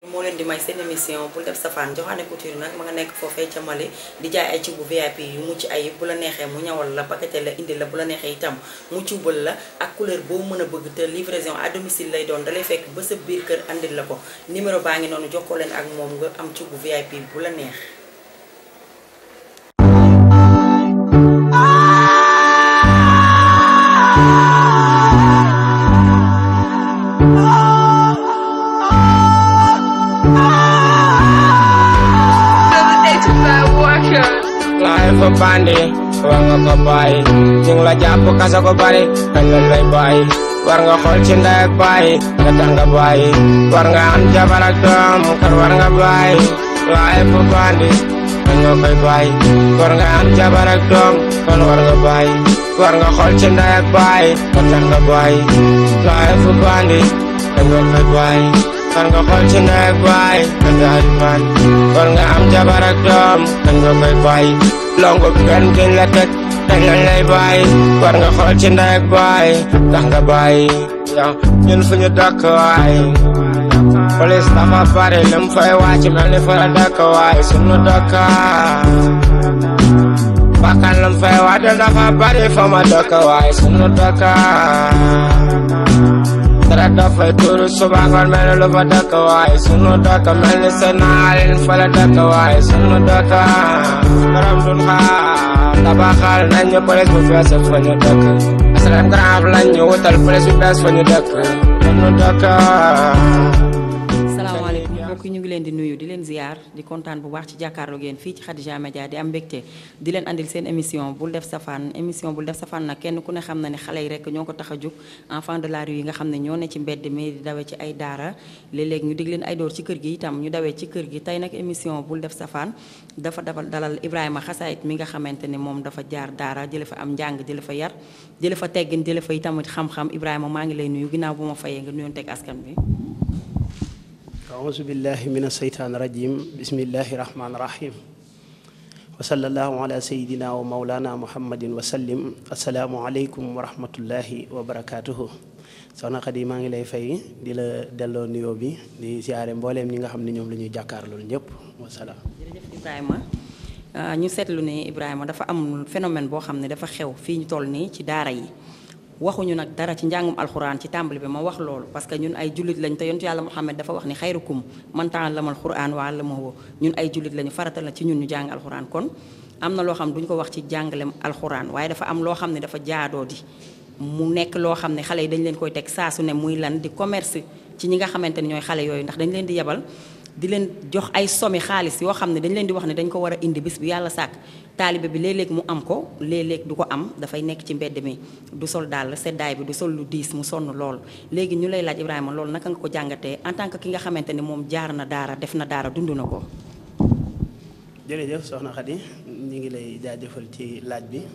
moo leen di may seen émission bul def safaan Joxaane Couture nag ma nga nekk foofee ca Mali di jaay ay cibu VIP yu mucc ay bu la neexee mu ñawal la paqueté la indi la bu la neexee itam mu cubal la ak couleur boo mën a bëgg te livraison à domicile lay doon dalay fekk ba sa biir kër andil la ko numéro baa ngi noonu jokkoo leen ak moom nga am cibu VIP bu la neex life a bandi war nga ko bàyyi ñu ngi la jàpp kasa ko bari kañ lañ lay bàyyi war nga xool ci ndey ak bàyyi nga tax nga bàyyi war nga am jabar ak doom kan war nga bàyyi life a bandi kañ nga koy bàyyi war nga am jabar ak doom kan war nga bàyyi war nga xool ci ndey ak bàyyi nga tax nga bàyyi life a bandi kañ nga koy bàyyi war nga xool ci ndey ak bàyyi nga daal di bàyyi war nga am jabar ak doom kañ nga koy bàyyi longo benn gën la teg kañ lañ lay bàyyi war nga xool ci ndey ak bàyyi tax nga bàyyi yow ñun fu ñu dëkk waay police dafa bari lim fay wàcc mel ni fa la dëkk waay sunu dëkk bakkan lim fay wàcc dafa bari fa ma dëkk waay sunu dëkk dara dafay tuuru suba ngoon mel ni lu fa dëkk waay sunu dëkk mel ni seen naalin fa la dëkk waay sunu dëkk borom dun xaar tabaxal nañ ñu police bu bees fa ñu dëkk asalem grand lañ ñu wutal police bu bees fa ñu dëkk sunu dëkk salaamaaleykum mbokk yi ñu ngi leen di nuyu di leen ziar di kontaan bu baax ci jàkkaarloo ngeen fii ci Khadija Media di am mbégte di leen andil seen émission bul def safaan émission bul def safaan nag kenn ku ne xam na ne xale yi rek ñoo ko tax a jóg enfant de la rue yi nga xam ne ñoo ne ci mbedd mi di dawee ci ay daara léeg-léeg ñu dig leen ay door ci kër gi itam ñu dawee ci kër gi tey nag émission bul def safaan dafa dabal dalal Ibrahima Xasaayit mi nga xamante ne moom dafa jaar daara jële fa am njàng jële fa yar jële fa teggin jële fa itamit xam-xam Ibrahima maa ngi lay nuyu ginnaaw bu ma fayee nga nuyoon teg askan bi أعوذ بالله من الشيطان الرجيم بسم الله الرحمن الرحيم وصلى الله على سيدنا ومولانا محمد وسلم السلام عليكم ورحمة الله وبركاته soxna Xadi maa ngi lay fay di la delloo nuyoo bi di siyaare mbooleem ñi nga xam ne ñoom la ñuy jàkkaarloo ñëpp wasalaam. jërëjëf Ibrahima ñu seetlu ne Ibrahima dafa am phénomène boo xam ne dafa xew fii ñu toll nii ci daara yi waxuñu nag dara ci njàngum alxuraan ci tàmbali bi ma wax loolu parce que ñun ay jullit lañ te yontu yàlla Muhammad dafa wax ni xayrukum man ta'allama alxuraan wa allamahu ñun ay jullit lañu faratal na ci ñun ñu jàng alxuraan kon am na loo xam duñ ko wax ci jàngalem alxuraan waaye dafa am loo xam ne dafa jaadoo di mu nekk loo xam ne xale yi dañ leen koy teg saa su ne muy lan di commerce ci ñi nga xamante ne ñooy xale yooyu ndax dañ leen di yebal di leen jox ay somi xaalis yoo xam ne dañ leen di wax ne dañ ko war a indi bis bi yàlla sàkk taalibe bi léeg-léeg mu am ko léeg-léeg du ko am dafay nekk ci mbedd mi du sol daal seddaay bi du sol lu diis mu sonn lool léegi ñu lay laaj Ibrahima loolu naka nga ko jàngatee en tant que ki nga xamante ne moom jaar na daara def na daara dund na ko jërëjëf soxna Xadi ñu ngi lay jaajëfal ci laaj bi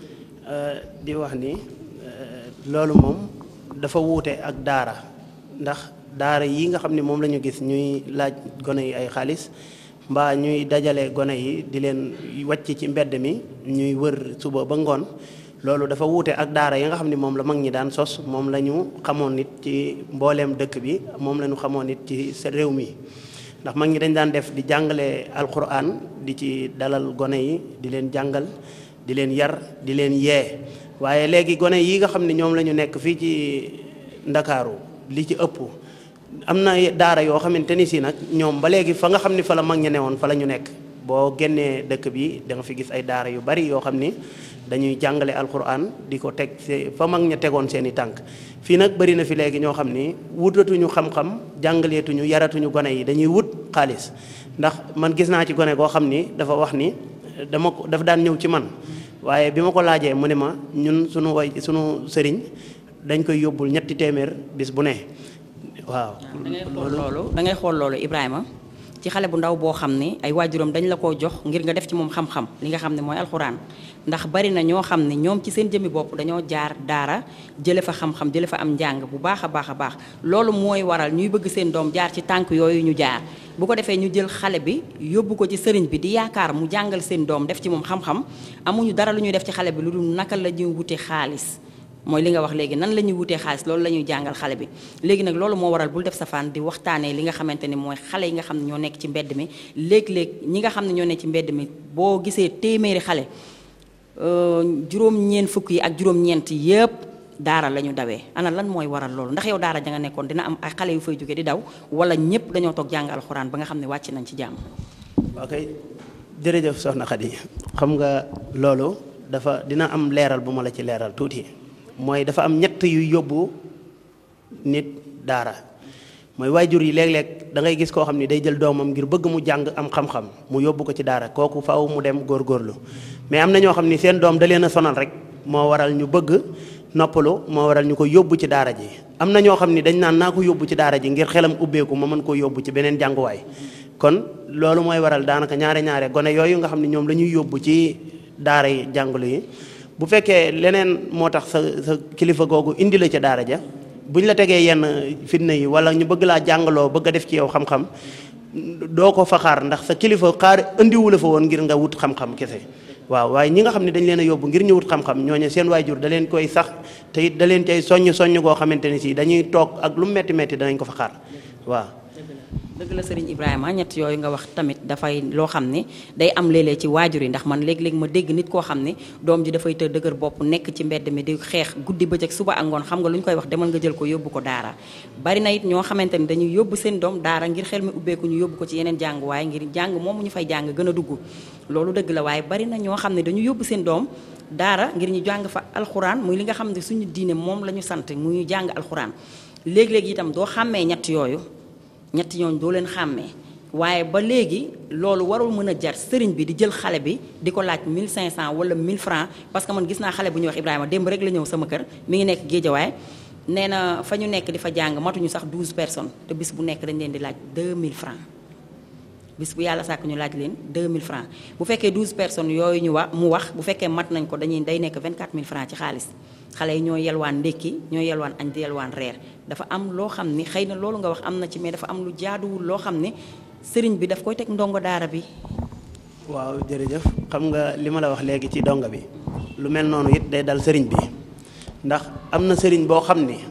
di wax ni loolu moom dafa wuute ak daara ndax daara yi nga xam ne moom la ñu gis ñuy laaj gone yi ay xaalis mbaa ñuy dajale gone yi di leen wàcc ci mbedd mi ñuy wër suba ba ngoon loolu dafa wuute ak daara yi nga xam ne moom la mag ñi daan sos moom la ñu xamoon nit ci mbooleem dëkk bi moom la ñu xamoon nit ci sa réew mi ndax mag ñi dañ daan def di jàngale alquran di ci dalal gone yi di leen jàngal di leen yar di leen yee waaye léegi gone yi nga xam ne ñoom la ñu nekk fii ci ndakaaru li ci ëpp am na daara yoo xamante ni si nag ñoom ba léegi fa nga xam ni fa la mag ña newoon fa la ñu nekk boo génnee dëkk bi da nga fi gis ay daara yu bari yoo xam ni dañuy jàngale alquran di ko teg fa mag ña tegoon seen i tànk fii nag bari na fi léegi ñoo xam ni wutatuñu xam-xam jàngaleetuñu yaratuñu gone yi dañuy wut xaalis ndax man gis naa ci gone goo xam ni dafa wax ni dama ko dafa daan ñëw ci man waaye bi ma ko laajee mu ne ma ñun suñu way suñu sëriñ dañ koy yóbbul ñetti téeméer bis bu ne waaw da ngay xool loolu da ngay xool loolu Ibrahima ci xale bu ndaw boo xam ne ay waajuram dañ la koo jox ngir nga def ci moom xam-xam li nga xam ne mooy alxuraan ndax bari na ñoo xam ne ñoom ci seen jëmmi bopp dañoo jaar daara jële fa xam-xam jële fa am njàng bu baax a baax a baax loolu mooy waral ñuy bëgg seen doom jaar ci tànk yooyu ñu jaar bu ko defee ñu jël xale bi yóbbu ko ci sëriñ bi di yaakaar mu jàngal seen doom def ci moom xam-xam amuñu dara lu ñuy def ci xale bi lu dul naka la ñuy wute xaalis mooy li nga wax léegi nan la ñuy wutee xaalis loolu la ñuy jàngal xale bi léegi nag loolu moo waral bul def safaan di waxtaanee li nga xamante ni mooy xale yi nga xam ne ñoo nekk ci mbedd mi léeg-léeg ñi nga xam ne ñoo nekk ci mbedd mi boo gisee téeméeri xale juróom-ñeent fukk yi ak juróom-ñeent yépp daara la ñu dawee ana lan mooy waral loolu ndax yow daara ja nga nekkoon dina am ay xale yu fay jóge di daw wala ñëpp dañoo toog jàng alxuraan ba nga xam ne wàcc nañ ci jàmm. ok jërëjëf soxna Khady xam nga loolu dafa dina am leeral bu ma la ci leeral tuuti mooy dafa am ñett yu yóbbu nit daara mooy waajur yi léeg-léeg da ngay gis koo xam ni day jël doomam ngir bëgg mu jàng am xam-xam mu yóbbu ko ci daara kooku faaw mu dem góorgóorlu mais am na ñoo xam ni seen doom da leen a sonal rek moo waral ñu bëgg noppalu moo waral ñu ko yóbbu ci daara ji am na ñoo xam ni dañ naan naa ko yóbbu ci daara ji ngir xelam ubbeeku ma mën koo yóbbu ci beneen jànguwaay kon loolu mooy waral daanaka ñaare ñaare gone yooyu nga xam ne ñoom la ñuy yóbbu ci daara yi jàngalu yi bu fekkee leneen moo tax sa sa kilifa googu indi la ca daara ja buñ la tegee yenn fitna yi wala ñu bëgg laa jàngaloo bëgg a def ci yow xam-xam doo ko fa xaar ndax sa kilifa xaar indiwu la fa woon ngir nga wut xam-xam kese waaw waaye ñi nga xam ne dañ leen a yóbbu ngir ñu wut xam-xam ñooñu seen waajur da leen koy sax te it da leen cay soññ soññ goo xamante ni si dañuy toog ak lu metti metti danañ ko fa xaar waaw dëgg la Serigne Ibrahima ñett yooyu nga wax tamit dafay loo xam ne day am léeg-léeg ci waajur yi ndax man léeg-léeg ma dégg nit koo xam ne doom ji dafay të dëgër bopp nekk ci mbedd mi di xeex guddi bëccëg suba ak ngoon xam nga lu ñu koy wax demal nga jël ko yóbbu ko daara bari na it ñoo xamante ni dañuy yóbbu seen doom daara ngir xel mi ubbeeku ñu yóbbu ko ci yeneen jàng waaye ngir jàng moomu ñu fay jàng gën a dugg loolu dëgg la waaye bari na ñoo xam ne dañu yóbbu seen doom daara ngir ñu jàng fa alxuraan muy li nga xam ne suñu diine moom la ñu sant muy ñu jàng alxuraan léeg-léeg itam doo xàmmee ñett yooyu ñett ñooñu doo leen xàmmee waaye ba léegi loolu warul mën a jar sëriñ bi di jël xale bi di ko laaj 1500 wala 1000 francs parce que man gis naa xale bu ñuy wax Ibrahima démb rek la ñëw sama kër mi ngi nekk Géejawaay nee na fa ñu nekk di fa jàng matuñu sax 12 personnes te bis bu nekk dañ leen di laaj 2000 francs bis bu yàlla sàkk ñu laaj leen 2000 francs bu fekkee 12 personnes yooyu ñu wax mu wax bu fekkee mat nañ ko dañuy day nekk 24000 francs ci xaalis xale yi ñoo yelwaan ndékki ñoo yelwaan añ di yelwaan reer dafa am loo xam ni xëy na loolu nga wax am na ci mais dafa am lu jaaduwul loo xam ne sëriñ bi daf koy teg ndongo daara bi waaw jërëjëf xam nga li ma la wax léegi ci donga bi lu mel noonu it day dal sëriñ bi ndax am na sëriñ boo xam ni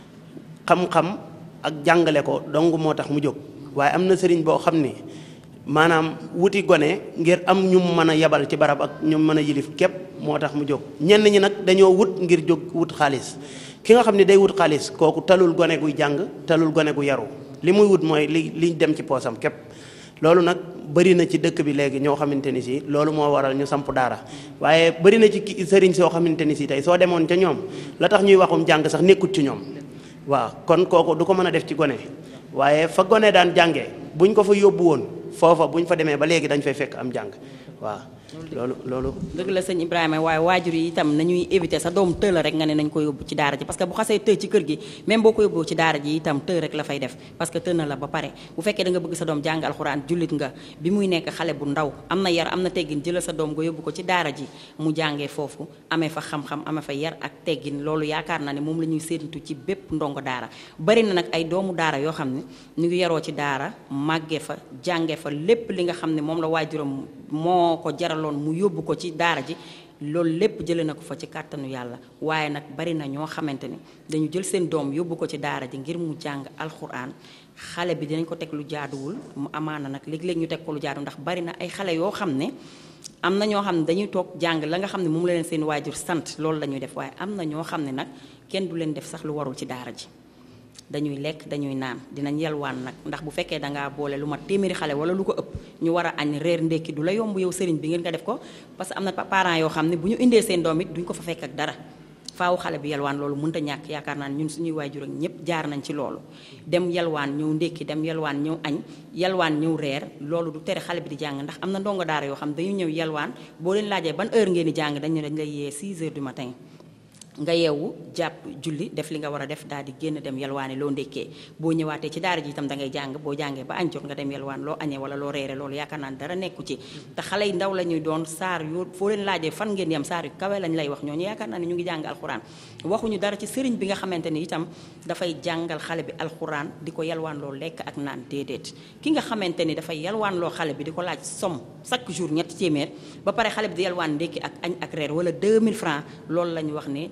xam-xam ak jàngale ko dong moo tax mu jóg waaye am na sëriñ boo xam ni maanaam wuti gone ngir am ñu mën a yebal ci barab ak ñu mën a yilif képp moo tax mu jóg ñenn ñi nag dañoo wut ngir jóg wut xaalis ki nga xam ne day wut xaalis kooku talul gone guy jàng talul gone gu yaru li muy wut mooy li li dem ci poosam képp loolu nag bëri na ci dëkk bi léegi ñoo xamante ni si loolu moo waral ñu samp daara waaye bëri na ci sëriñ soo xamante ni si tey soo demoon ca ñoom la tax ñuy waxum jàng sax nekkut ci ñoom waaw kon kooku du ko mën a def ci gone waaye fa gone daan jàngee buñ ko fa yóbbu woon foofa buñ fa demee ba léegi dañ fay fekk am jàng waaw loolu loolu dëgg la sëñ Ibrahima waaye waajur yi itam nañuy éviter sa doom të la rek nga ne nañ ko yóbbu ci daara ji parce que bu xasee të ci kër gi même boo ko yóbbu ci daara ji itam të rek la fay def parce que të na la ba pare bu fekkee da nga bëgg sa doom jàng alxuraan jullit nga bi muy nekk xale bu ndaw am na yar am na teggin jëlal sa doom nga yóbbu ko ci daara ji mu jàngee foofu amee fa xam-xam amee fa yar ak teggin loolu yaakaar naa ne moom la ñuy séentu ci bépp ndongo daara bari na nag ay doomu daara yoo xam ne ñu ngi yaroo ci daara màggee fa jàngee fa lépp li nga xam ne moom la waajuram moo ko jaraloon mu yóbbu ko ci daara ji loolu lépp jëlee na ko fa ci kàttanu yàlla waaye nag bari na ñoo xamante ni dañu jël seen doom yóbbu ko ci daara ji ngir mu jàng alxuraan xale bi dinañ ko teg lu jaaduwul mu amaana nag léeg-léeg ñu teg ko lu jaaduwul ndax bari na ay xale yoo xam ne am na ñoo xam ne dañuy toog jàng la nga xam ne moom la leen seen waajur sant loolu la ñuy def waaye am na ñoo xam ne nag kenn du leen def sax lu warul ci daara ji dañuy lekk dañuy naan dinañ yelwaan nag ndax bu fekkee dangaa boole lu ma téeméeri xale wala lu ko ëpp ñu war a añ reer ndékki du la yomb yow sëriñ bi ngeen nga def ko parce que am na parents yoo xam ne bu ñu indee seen doom it duñ ko fa fekk ak dara faaw xale bi yelwaan loolu mënta ñàkk yaakaar naa ñun suñuy waajur ak ñëpp jaar nañ ci loolu dem yelwaan ñëw ndékki dem yelwaan ñëw añ yelwaan ñëw reer loolu du tere xale bi di jàng ndax am na ndongo daara yoo xam dañu ñëw yelwaan boo leen laajee ban heure ngeen di jàng dañu dañ lay yee 6 heures du matin nga yeewu jàpp julli def li nga war a def daal di génn dem yalwaane loo ndékkee boo ñëwaatee ci daara ji itam da ngay jàng boo jàngee ba añ jot nga dem yalwaan loo añee wala loo reere loolu yaakaar naa dara nekku ci te xale yi ndaw la ñuy doon saar yoo foo leen laajee fan ngeen yem saar yu kawe lañ lay wax ñooñu yaakaar naa ne ñu ngi jàng alxuraan waxuñu dara ci sëriñ bi nga xamante ni itam dafay jàngal xale bi alxuraan di ko yalwaan loo lekk ak naan déedéet ki nga xamante ni dafay yalwaan loo xale bi di ko laaj somme chaque jour ñetti téeméer ba pare xale bi di yalwaan ndékki ak añ ak reer wala 2000 francs loolu la ñu wax ne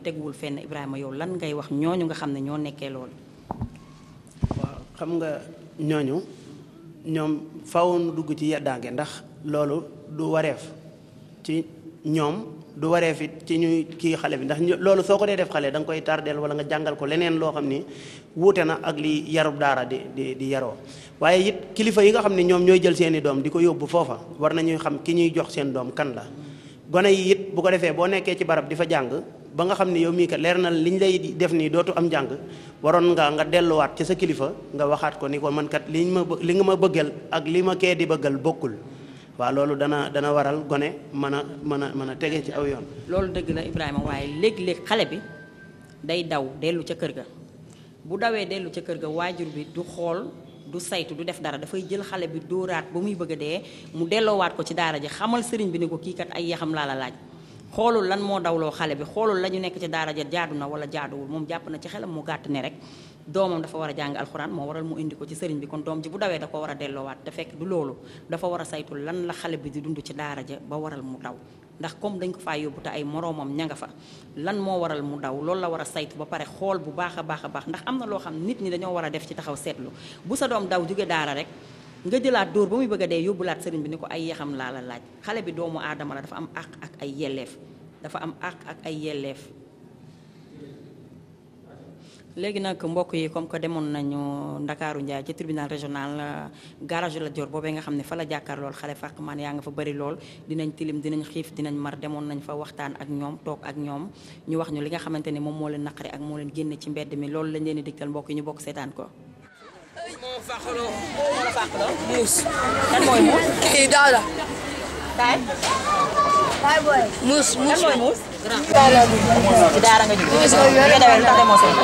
teguwul fenn Ibrahima yow lan ngay wax ñooñu nga xam ne ñoo nekkee loolu. waaw xam nga ñooñu ñoom faw nu dugg ci yeddaange ndax loolu du wareef ci ñoom du wareef it ci ñuy kii xale bi ndax loolu soo ko dee def xale da nga koy tardeel wala nga jàngal ko leneen loo xam ni wuute na ak li yarub daara di di di yaroo waaye it kilifa yi nga xam ne ñoom ñooy jël seeni doom di ko yóbbu foofa war nañuy xam ki ñuy jox seen doom kan la gone yi it bu ko defee boo nekkee ci barab di fa jàng ba nga xam ne yow mii kat leer na li ñu lay def nii dootu am jàng waroon nga nga delluwaat ci sa kilifa nga waxaat ko ni ko man kat li ma li nga ma bëggal ak li ma kee di bëggal bokkul waaw loolu dana dana waral gone mën a mën a mën a tege ci aw yoon. loolu dëgg la Ibrahima waaye léeg-léeg xale bi day daw dellu ca kër ga bu dawee dellu ca kër ga waajur bi du xool du saytu du def dara dafay jël xale bi dóoraat ba muy bëgg a dee mu delloowaat ko ci daara ji xamal sëriñ bi ni ko kii kat ay yaxam laa la laaj. xoolul lan moo dawloo xale bi xoolul la ñu nekk ci daara ja jaadu na wala jaaduwul moom jàpp na ci xelam mu gàtt ne rek doomam dafa war a jàng alxuraan moo waral mu indi ko ci sëriñ bi kon doom ji bu dawee da ko war a delloowaat te fekk du loolu dafa war a saytu lan la xale bi di dund ci daara ja ba waral mu daw ndax comme dañ ko faa yóbbu te ay moroomam ña nga fa lan moo waral mu daw loolu la war a saytu ba pare xool bu baax a baax a baax ndax am na loo xam nit ñi dañoo war a def ci taxaw seetlu bu sa doom daw jóge daara rek nga jëlaat dóor ba muy bëgg a dee yóbbulaat sëriñ bi ni ko ay yaxam laa la laaj xale bi doomu aadama la dafa am àq ak ay yelleef dafa am àq ak ay yelleef léegi nag mbokk yi comme que demoon nañu Ndakaaru Njaay ci tribunal régional garage la Dior boobee nga xam ne fa la jàkkaar lool xale fàq man yaa nga fa bëri lool dinañ tilim dinañ xiif dinañ mar demoon nañ fa waxtaan ak ñoom toog ak ñoom ñu wax ñu li nga xamante ni moom moo leen naqari ak moo leen génne ci mbedd mi loolu lañ leen di digtal mbokk yi ñu bokk seetaan ko moo fàqaloo moo la fàqaloo muus kan mooy muus kii daala kaay muus kan muus mooy muus daala bi ci daara nga jóge nga dewee ndax demoo seen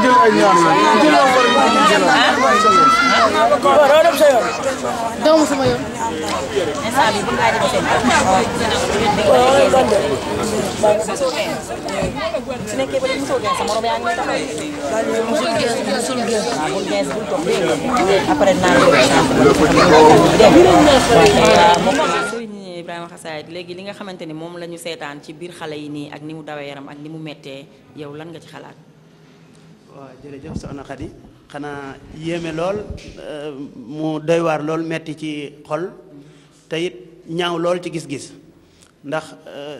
doomu sama yoon instant bi bu ngaa dem seen su nekkee ba léegi mosoo gën sa morom yaa ngi lay taxaw musul gees geesul gees waaw bul gees bul toog dégg nga après naa leen sëriñ Ibrahima Xasaayid léegi li nga xamante ni moom la ñu seetaan ci biir xale yi nii ak ni mu dawee yaram ak ni mu mettee yow lan nga ci xalaat waaw jërëjëf soxna Khady xanaa yéeme lool mu doy waar lool metti ci xol te it ñaaw lool ci gis-gis ndax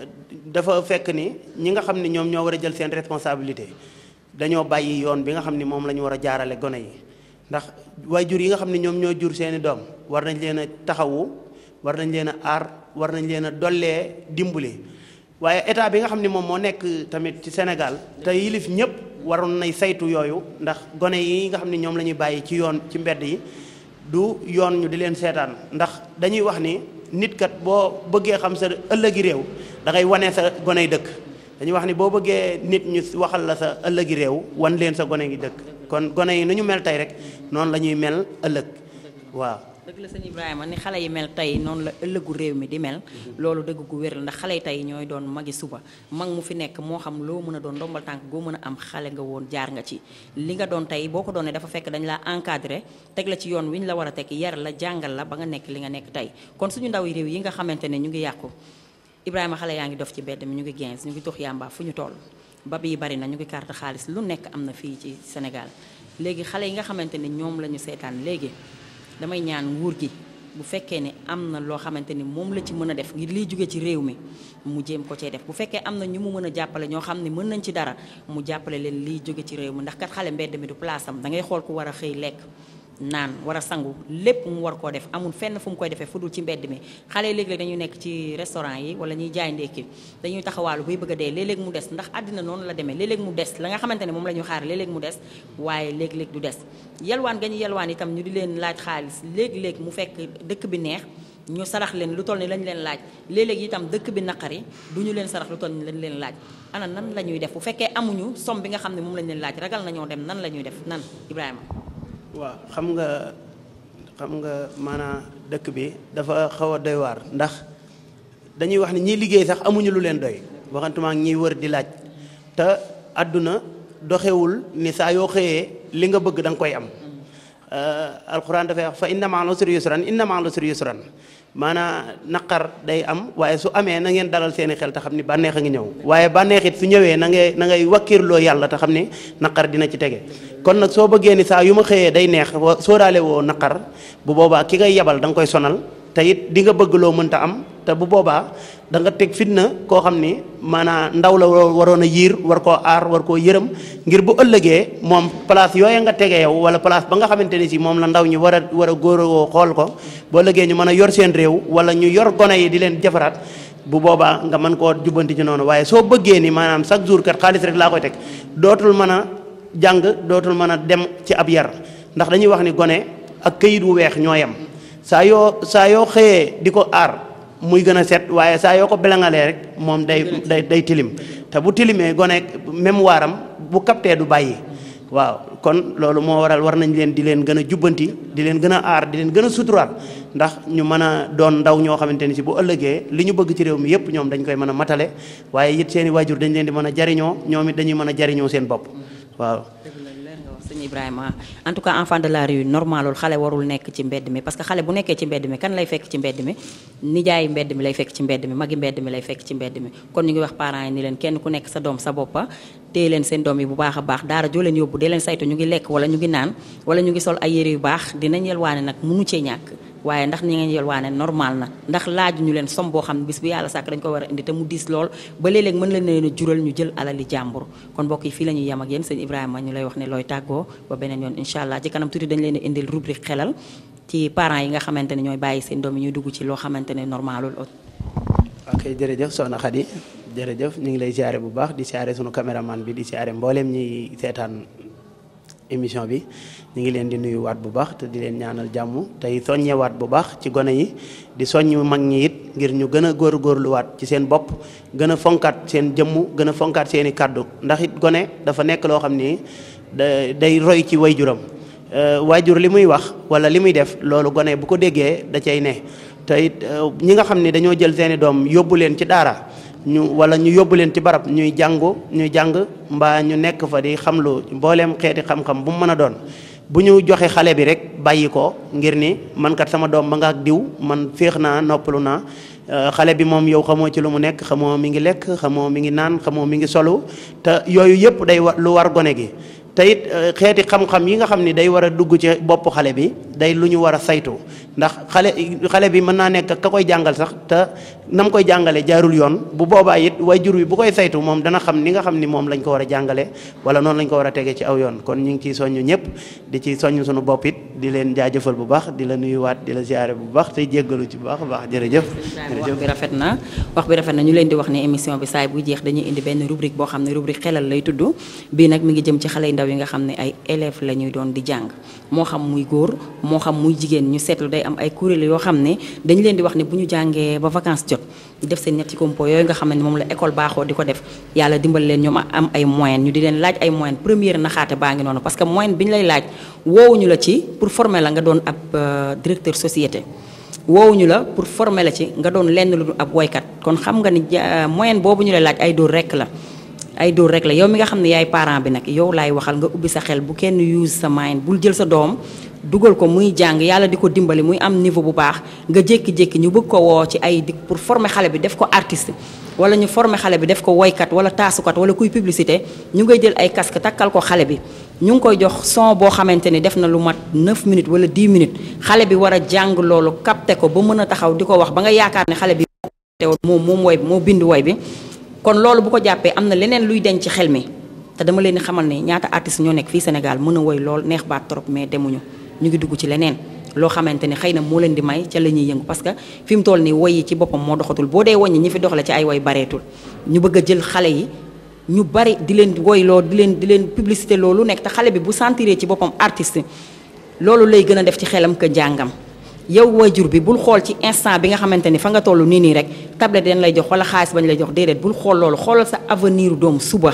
dafa fekk ni ñi nga xam ni ñoom ñoo war a jël seen responsabilité dañoo bàyyi yoon bi nga xam ni moom la ñu war a jaarale gone yi ndax waajur yi nga xam ni ñoom ñoo jur seeni doom war nañ leen a taxawu war nañ leen a aar war nañ leen a dollee dimbali waaye état bi nga xam ni moom moo nekk tamit ci Sénégal te yilif ñëpp waroon nay saytu yooyu ndax gone yi nga xam ni ñoom la ñuy bàyyi ci yoon ci mbedd yi du yoon ñu di leen seetaan ndax dañuy wax ni nit kat boo bëggee xam sa ëllëgi réew da ngay wane sa goney dëkk dañuy wax ni boo bëggee nit ñu waxal la sa ëllëgi réew wan leen sa gone gi dëkk kon gone yi nu ñu mel tey rek noonu la ñuy mel ëllëg waaw dëgg la sëñ Ibrahima ni xale yi mel tey noonu la ëllëgu réew mi di mel loolu dëgg gu wér la ndax xale yi tey ñooy doon magi suba mag mu fi nekk moo xam loo mën a doon ndombal tànk goo mën a am xale nga woon jaar nga ci li nga doon tey boo ko doonee dafa fekk dañ laa encadré teg la ci yoon wi ñu la war a teg yar la jàngal la ba nga nekk li nga nekk tey kon suñu ndaw yi réew yi nga xamante ne ñu ngi yàqu Ibrahima xale yaa ngi dof ci mbedd mi ñu ngi gens ñu ngi tux yàmba fu ñu toll bab yi bari na ñu ngi carte xaalis lu nekk am na fii ci Sénégal léegi xale yi nga xamante ne ñoom la ñu seetaan léegi damay ñaan nguur gi bu fekkee ne am na loo xamante ni moom la ci mën a def ngir liy jóge ci réew mi mu jéem ko cee def bu fekkee am na ñu mu mën a jàppale ñoo xam ne mën nañ ci dara mu jàppale leen liy jóge ci réew mi ndax kat xale mbedd mi du place am da ngay xool ku war a xëy lekk naan war a sangu lépp mu war koo def amul fenn fu mu koy defee fu dul ci mbedd mi xale yi léeg-léeg dañuy nekk ci restaurant yi wala ñuy jaay ndékki dañuy taxawaalu bay bëgg a dee léeg-léeg mu des ndax àddina noonu la demee léeg-léeg mu des la nga xamante ne moom la ñu xaar léeg-léeg mu des waaye léeg-léeg du des yelwaan ga ñu yelwaan itam ñu di leen laaj xaalis léeg-léeg mu fekk dëkk bi neex ñu sarax leen lu toll ni lañ leen laaj léeg-léeg itam dëkk bi naqari du ñu leen sarax lu toll ni lañ leen laaj ana nan la ñuy def bu fekkee amuñu somme bi nga xam ne moom lañ leen laaj ragal nañoo dem nan la ñuy def nan Ibrahima waaw xam nga xam nga maanaam dëkk bi dafa xaw a doy waar ndax dañuy wax ni ñiy liggéey sax amuñu lu leen doy waxantuma ak ñiy wër di laaj te àdduna doxewul ni saa yoo xëyee li nga bëgg da nga koy am alquran dafay wax fa inna ma'al usri yusran inna ma'al usri yusran maanaam naqar day am waaye su amee na ngeen dalal seeni xel te xam ni bànneex a ngi ñëw waaye bànneex it su ñëwee na ngay na ngay wakkirloo yàlla te xam ni naqar dina ci tege kon nag soo bëggee ni saa yu ma xëyee day neex sóoraale woo naqar bu boobaa ki ngay yebal da nga koy sonal te it di nga bëgg loo mënta am te bu boobaa da nga teg fitna koo xam ni maanaam ndaw la waroon a yiir war koo aar war koo yërëm ngir bu ëllëgee moom place yooya nga tege yow wala place ba nga xamante ni si moom la ndaw ñi war a war a góoroo xool ko bu ëllëgee ñu mën a yor seen réew wala ñu yor gone yi di leen jafaraat bu boobaa nga mën koo jubbanti ci noonu waaye soo bëggee ni maanaam chaque jour kat xaalis rek laa koy teg dootul mën a jàng dootul mën a dem ci ab yar ndax dañuy wax ni gone ak këyit wu weex ñoo yem saa yoo saa yoo xëyee di ko aar muy gën a set waaye saa yoo ko belangalee rek moom day day day tilim te bu tilimee gone mémoire am bu captee du bàyyi waaw kon loolu moo waral war nañ leen di leen gën a jubbanti di leen gën a aar di leen gën a suturaal ndax ñu mën a doon ndaw ñoo xamante ni si bu ëllëgee li ñu bëgg ci réew mi yépp ñoom dañ koy mën a matale waaye it seen i waajur dañ leen di mën a jariñoo ñoom it dañuy mën a jariñoo seen bopp waaw sëñ Ibrahima en tout cas enfant de la rue normalul xale warul nekk ci mbedd mi parce que xale bu nekkee ci mbedd mi kan lay fekk ci mbedd mi nijaay mbedd mi lay fekk ci mbedd mi magi mbedd mi lay fekk ci mbedd mi kon ñu ngi wax parents yi ni leen kenn ku nekk sa doom sa boppa téye leen seen doom yi bu baax a baax daara joo leen yóbbu dee leen saytu ñu ngi lekk wala ñu ngi naan wala ñu ngi sol ay yére yu baax dinañ yelwaane nag munu cee ñàkk waaye ndax ni ngeen yelwaane normal na ndax laaju ñu leen som boo xam ne bis bu yàlla sàkk dañ ko war a indi te mu diis lool ba léeg-léeg mën leen leen a jural ñu jël alali jàmbur kon mbokk yi fii la ñuy yem ak yéen sëñ Ibrahima ñu lay wax ne looy tàggoo ba beneen yoon incha allah ci kanam tuuti dañ leen a indil rubrique xelal ci parents yi nga xamante ne ñooy bàyyi seen doom yi ñuy dugg ci loo xamante ne normalul ok jërëjëf soxna Khady jërëjëf ñu ngi lay siyaare bu baax di siyaare sunu caméraman bi di siyaare mbooleem ñi seetaan émission bi ñu ngi leen di nuyuwaat bu baax te di leen ñaanal jàmm tey soññewaat bu baax ci gone yi di soññ mag ñi it ngir ñu gën a góorgóorluwaat ci seen bopp gën a fonkaat seen jëmm gën a fonkaat seen i kàddu ndax it gone dafa nekk loo xam ni da day roy ci wayjuram waajur li muy wax wala li muy def loolu gone bu ko déggee da cay ne te it ñi nga xam ni dañoo jël seeni doom yóbbu leen ci daara ñu wala ñu yóbbu leen ci barab ñuy jàngu ñuy jàng mbaa ñu nekk fa di xamlu mbooleem xeeti xam-xam bu mu mën a doon bu ñu joxe xale bi rek bàyyi ko ngir ni man kat sama doom ba nga ak diw man féex naa noppalu naa xale bi moom yow xamoo ci lu mu nekk xamoo mi ngi lekk xamoo mi ngi naan xamoo mi ngi solu te yooyu yëpp day wa lu war gone gi te it xeeti xam-xam yi nga xam ni day war a dugg ci bopp xale bi day lu ñu war a saytu ndax xale xale bi mën naa nekk ka koy jàngal sax te na mu koy jàngale jaarul yoon bu boobaa it waajur wi bu koy saytu moom dana xam ni nga xam ni moom lañ ko war a jàngale wala noonu lañ ko war a tege ci aw yoon kon ñu ngi ciy soññ ñëpp di ci soññ suñu bopp it di leen jaajëfal bu baax di la nuyuwaat di la ziare bu baax tey jéggalu ci bu baax a baax jërëjëf. wax bi rafet na wax bi rafet na ñu leen di wax ne émission bi saay buy jeex dañuy indi benn rubrique boo xam ne rubrique xelal lay tudd bii nag mi ngi jëm ci xale yu ndaw yi nga xam ne ay élèves la ñuy doon di jàng moo xam muy góor moo xam muy jigéen ñu seetlu day am ay kuréel yoo xam ne dañ leen di wax ne bu ñu jàngee ba vacances jot def seen ñetti compo yooyu nga xam ne moom la école baaxoo di ko def yàlla dimbal leen ñoom am ay moyens ñu di leen laaj ay moyens première naxaate baa ngi noonu parce que moyen bi ñu lay laaj woowuñu la ci pour former la nga doon ab directeur société woowuñu la pour former la ci nga doon lenn lu ab woykat kon xam nga ni moyen boobu ñu lay laaj ay dóor rekk la ay dóor rek la yow mi nga xam ne yaay parent bi nag yow laay waxal nga ubbi sa xel bu kenn use sa mind bul jël sa doom dugal ko muy jàng yàlla di ko dimbali muy am niveau bu baax nga jékki-jékki ñu bëgg ko woo ci ay di pour former xale bi def ko artiste wala ñu former xale bi def ko woykat wala taasukat wala kuy publicité ñu ngay jël ay casque takkal ko xale bi ñu ngi koy jox son boo xamante ni def na lu mat 9 minutes wala 10 minutes xale bi war a jàng loolu capté ko ba mën a taxaw di ko wax ba nga yaakaar ne xale bi moom moom woy moo bind woy bi kon loolu bu ko jàppee am na leneen luy denc ci xel mi te dama leen di xamal ne ñaata artistes ñoo nekk fii Sénégal mën a woy lool neex baat trop mais demuñu ñu ngi dugg ci leneen loo xamante ne xëy na moo leen di may ca la ñuy yëngu parce que fi mu toll nii woy yi ci boppam moo doxatul boo dee woññi ñi fi doxale ci ay woy bareetul ñu bëgg a jël xale yi ñu bari di leen woy loo di leen di leen publicité loolu nekk te xale bi bu sentiree ci boppam artiste loolu lay gën a def ci xelam que njàngam yow waajur bi bul xool ci instant bi nga xamante ni fa nga toll nii nii rek tablette dañ lay jox wala xaalis bañ lay jox déedéet bul xool loolu xoolal sa avenir doom suba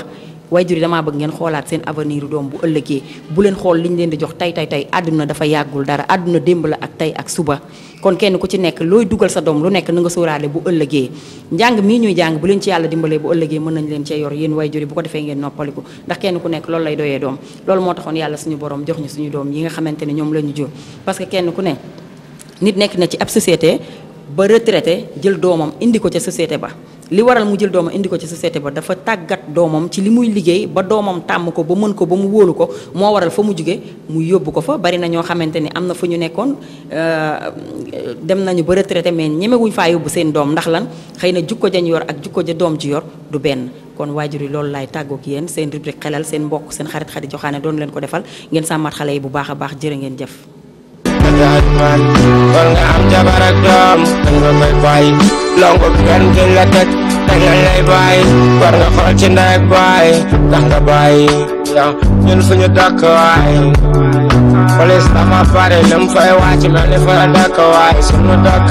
waajur yi damaa bëgg ngeen xoolaat seen avenir doom bu ëllëgee bu leen xool liñ leen di jox tey tey tey àdduna dafa yàggul dara àdduna démb la ak tey ak suba kon kenn ku ci nekk looy dugal sa doom lu nekk na nga sóoraale bu ëllëgee njàng mii ñuy jàng bu leen ci yàlla dimbalee bu ëllëgee mën nañ leen cee yor yéen waajur yi bu ko defee ngeen noppaliku ndax kenn ku nekk loolu lay doyee doom loolu moo taxoon yàlla suñu borom jox ñu suñu doom yi nga xamante ne ñoom la ñu jur parce que kenn ku ne nit nekk na ci ab société ba retraité jël doomam indi ko ca société ba li waral mu jël doomam indi ko ci société ba dafa tàggat doomam ci li muy liggéey ba doomam tàmm ko ba mën ko ba mu wóolu ko moo waral fa mu jóge mu yóbbu ko fa bari na ñoo xamante ni am na fu ñu nekkoon dem nañu ba retraité mais ñemewuñ faa yóbbu seen doom ndax lan xëy na jukko jañ yor ak jukko ja doom ji yor du benn kon waajur yi loolu laay tàggoog yéen seen rubrique xelal seen mbokk seen xarit xarit joxaane doon leen ko defal ngeen sàmmat xale yi bu baax a baax jërë ngeen jëf man war nga am jabar ak doom dañ nga koy bàyyi longu kenn duñ la teg teg lañ lay bàyyi war nga xool ci ndey ak bàyyi tax nga bàyyi yow ñun fu ñu dëkk waay police dafa bari lim fay wàcc mel ni fa la dëkk waay sunu dëkk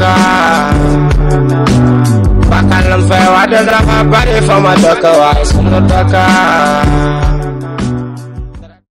bakkan lim fay wàcc dafa bari fa ma dëkk waay sunu dëkk